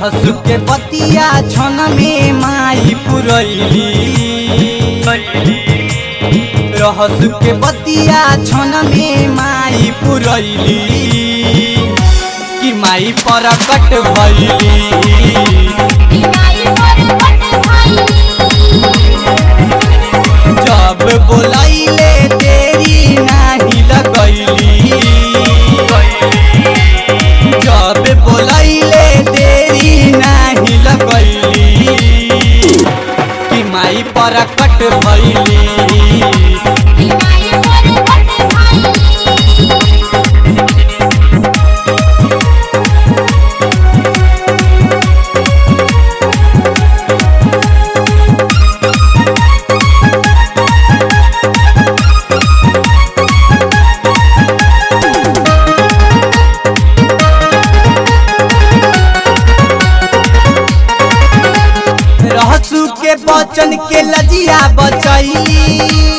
रहसु के बतिया छन में माई पुरैली रहसु के बतिया छन में माई पुरैली कि माई परकट भैली माई परकट भइली जब बोलैले तेरी नाही लगैली जब बोलैले तेरी नाही लगैली कि माई परकट भैली माई परकट भइली रहसु के बचन के लजिया बचैली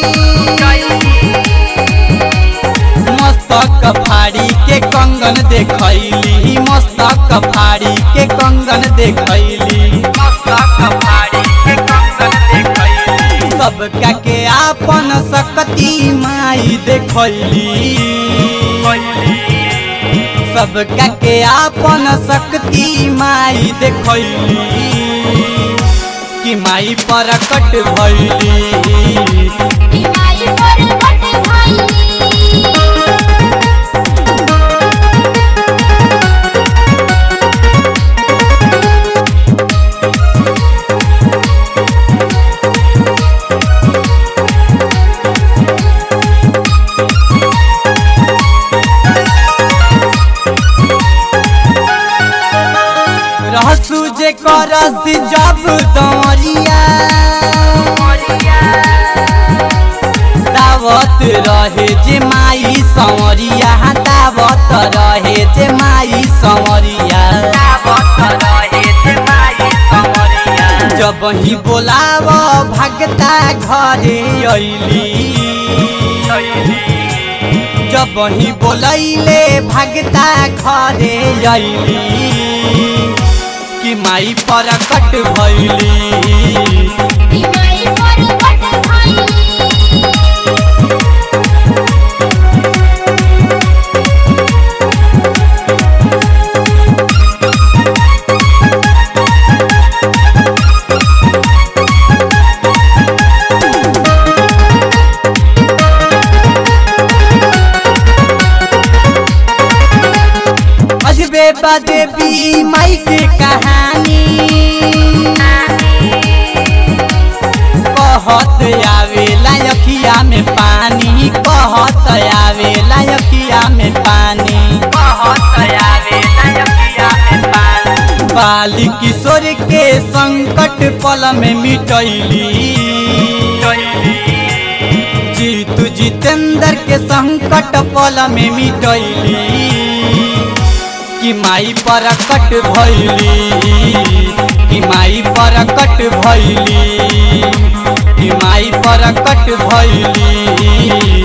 मस्तक फाड़ी के कंगन देखैली मस्तक फाड़ी के कंगन देखैली मस्तक फाड़ी के कंगन देखैली सबका के आपन सकती माई देखैली सबका के आपन शक्ति माई देखैली कि माई परकट भैली माई परकट भइली रहसु जे करस जब दमरिया दावत रहे जे माई संवरिया दावत रहे जे माई संवरिया जब ही बोलाव भगता घरे अइली जब ही बोलैले भगता घरे अइली कि माई परकट भैली माई परकट भइली अजबे बदेबी माई के कहानी कहत आवे लायकिया में पानी कहत आवे लायकिया में पानी कहत आवे लायकिया में पानी बाली किशोर के संकट पल में मिटैली जीतू जितेंद्र के संकट पल में मिटैली कि माई परकट भैली कि माई परकट भैली कि माई परकट भैली